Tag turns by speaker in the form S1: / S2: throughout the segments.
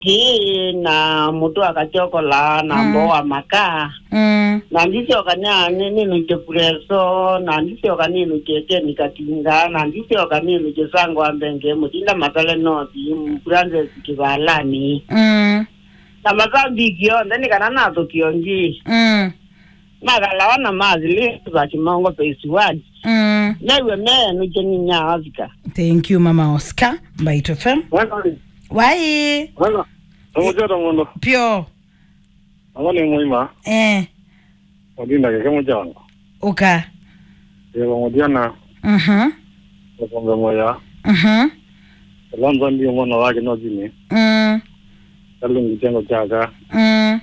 S1: hii na mutu akachokola na
S2: Mm.
S1: mboa makaa
S2: mm.
S1: na ndisioka nyani ninu chepuleso na ndisioka ninu chekeni katinga na ndisioka ninu chesangwa mbenge mutinda masale nothi mpuranze sikivalani
S2: mm.
S1: na mazambiki yonthe nikana nathu kionji
S2: mm.
S1: nakalawa na mazi lisu za chimongo peisiwadi
S2: mm.
S1: naiwe menu cheninyaazika
S2: thank you mama oscar mbaito fm
S3: Bueno,
S2: wai
S3: bueno. Somos yo mundo.
S2: pyo
S3: Awali muima.
S2: eh
S3: Odinda ke kemo jang.
S2: uka
S3: Ye ba modiana.
S2: mhm
S3: Ko konga moya.
S2: mhm
S3: Lanza ndio mwana wake no jini.
S2: mm.
S3: Kalungu jengo jaga.
S2: mm.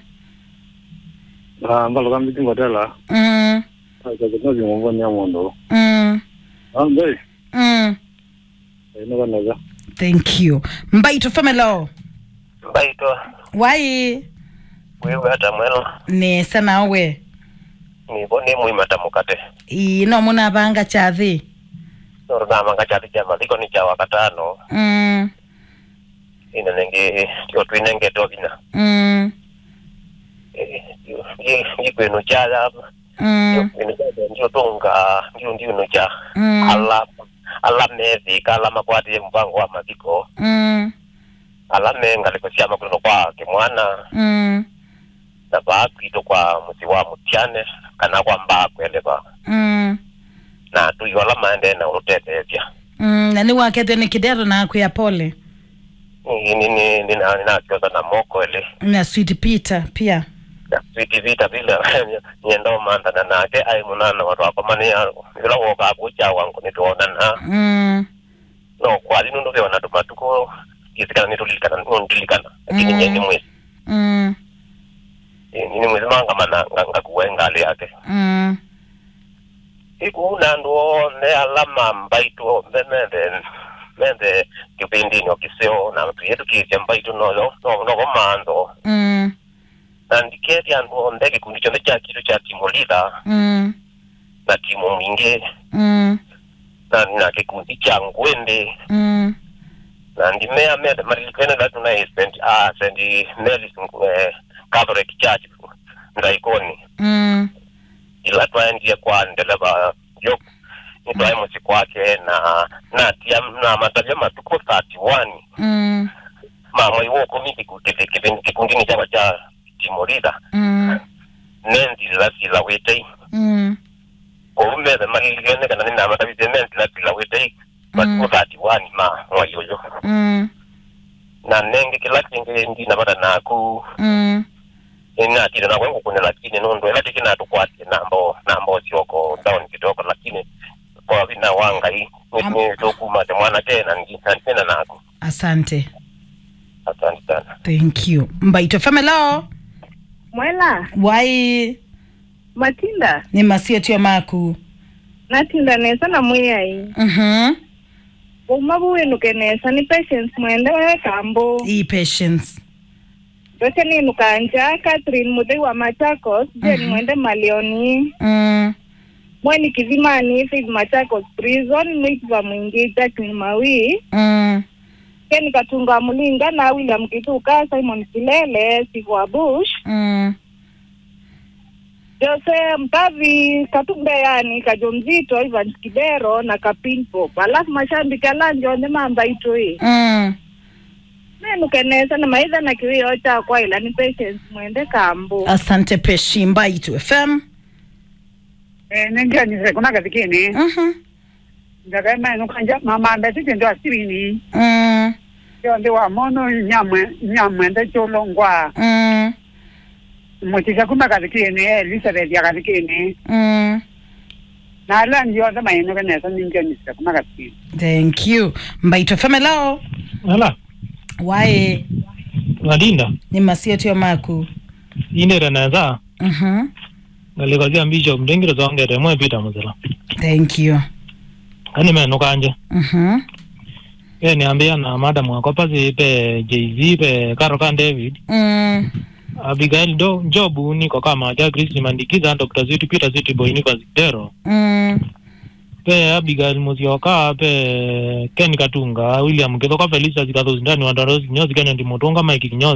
S3: Na mbalo kambi tingo tela.
S2: mm.
S3: Ka ko no jini mo nya mondo.
S2: mm.
S3: Ambe.
S2: mm.
S3: Ino bana ga.
S2: thank you mbaito fm hello
S4: mbaitwa
S2: wai
S4: wiwe hata mwelo
S2: nesa nawe
S4: nibone mwimata mukate
S2: ino munavanga chathi
S4: norinamanga chati cha mathiko ni cha wakatano
S2: mm.
S4: ina nenge tio twinenge tovina
S2: mm.
S4: ikwinu cha
S2: mm.
S4: kwinu cha ndio tonga ndio ndio no cha
S2: mm.
S4: ala ala methi kala makwati mpango wa mathiko
S2: mm.
S4: ala menga liko cia makulino kwa kimwana
S2: mm.
S4: na baakwito kwa musi wa mutiane kana kwa mbaa kwendeva
S2: mm.
S4: na tuyo ala maende na urutetethia
S2: mm. na niwakete ni kidero naku ya pole
S4: nini ninakioza na moko ele
S2: na sweet peter pia
S4: viti vita vile nyendo mandana nake ai munana watu akomani vila woka kucha wangu nituonana
S2: mm.
S4: no kwali nundu vyo na tumatuko isikana nitulikana nundilikana lakini
S2: Mm.
S4: nyeni mwezi
S2: mm.
S4: nini mwezi manga mana nga kuwenga ali yake
S2: mm.
S4: iku nandu ne alama mbaitu mende mende kipindini okiseo na tuyetu kisya mbaitu noyo no no manzo
S2: mm.
S4: na ndiketi andu ndege kundi chonde cha kitu cha timu leader
S2: mm.
S4: na timu mwingi
S2: mm.
S4: na na kikundi cha ngwende
S2: mm.
S4: na ndimea mede marilikene datu na St. ah St. Mary's eh, Catholic Church ndaikoni
S2: mm.
S4: ila twaendie kwa ndeleva yo nitwae musi kwake na na tia na matavya matuko 31
S2: mm.
S4: mamwe iwo kumi kikundi kikundini chaba cha timorida
S2: mm.
S4: nendila sila wetei
S2: mm.
S4: olumeze marilikene kana nina matavize nendila sila wetei matuko 31 ma mwayoyo
S2: mm.
S4: na nenge kila kinge ndina bada naku
S2: mm.
S4: inatire na kwengu kune lakini nondo ela tiki natukwatie nambo nambo sioko down kidogo lakini kwa vina wanga hii
S2: Am-
S4: ni tokuma te mwana tena tena nako
S2: asante
S4: asante sana
S2: thank you mbaito fm hello
S5: mwela
S2: wai
S5: matinda
S2: ni masietio maku
S5: natinda nesa na mwiyai
S2: mhm
S5: uma buwinuke nesa ni patience mwende wewe kambo
S2: e patience
S5: doche ninukanja catherine muthei wa machakos jeni
S2: Mhm.
S5: mwende malioni
S2: mm.
S5: mweni kizimani faith machakos prison mwikiva mwingi jacklin mawi
S2: mm.
S5: keni katunga mulinga na william kituka simon kilele sigwa bush
S2: mm.
S5: jose mtavi katumbe yani kajo mzito ivan kibero na kapinpop alafu mashambiki alanjonde mamba itoi
S2: mm.
S5: nenukenesa na maitha na kiwio chakwa ila ni patience mwende kambu
S2: asante peshi mbaito fm
S6: eh nenjanise kuna katikini
S2: mhm
S6: ndakaima inukanja mamanda titi ndo asirini
S2: mm.
S6: yo ndi wa mono nyamwe nyamwe nde cholongwa
S2: mm.
S6: mutisha kuma katikini elizabeth ya katikini
S2: mm.
S6: na ala ndio ndo mainukenesa ninjanise kuma katikini
S2: thank you mbaito fm hello
S7: ala
S2: wae
S7: wadinda
S2: ni masietio maku
S7: inere neza
S2: mhm
S7: ngalikozia bishop ndengiro zongere mwe peter muzila
S2: thank you
S7: ani menu kanje
S2: mhm
S7: ye niambia na madam wako pasi pe jz pe karokan david
S2: mm.
S7: abigail do jobu niko kama ja kristi mandikiza dr ziti peter ziti boy niko zitero
S2: mm.
S7: pe abigail musyoka pe ken katunga william kithoka felisa zikatho zindani wandarosi kinyozi kenya ndimotonga mike kinyozi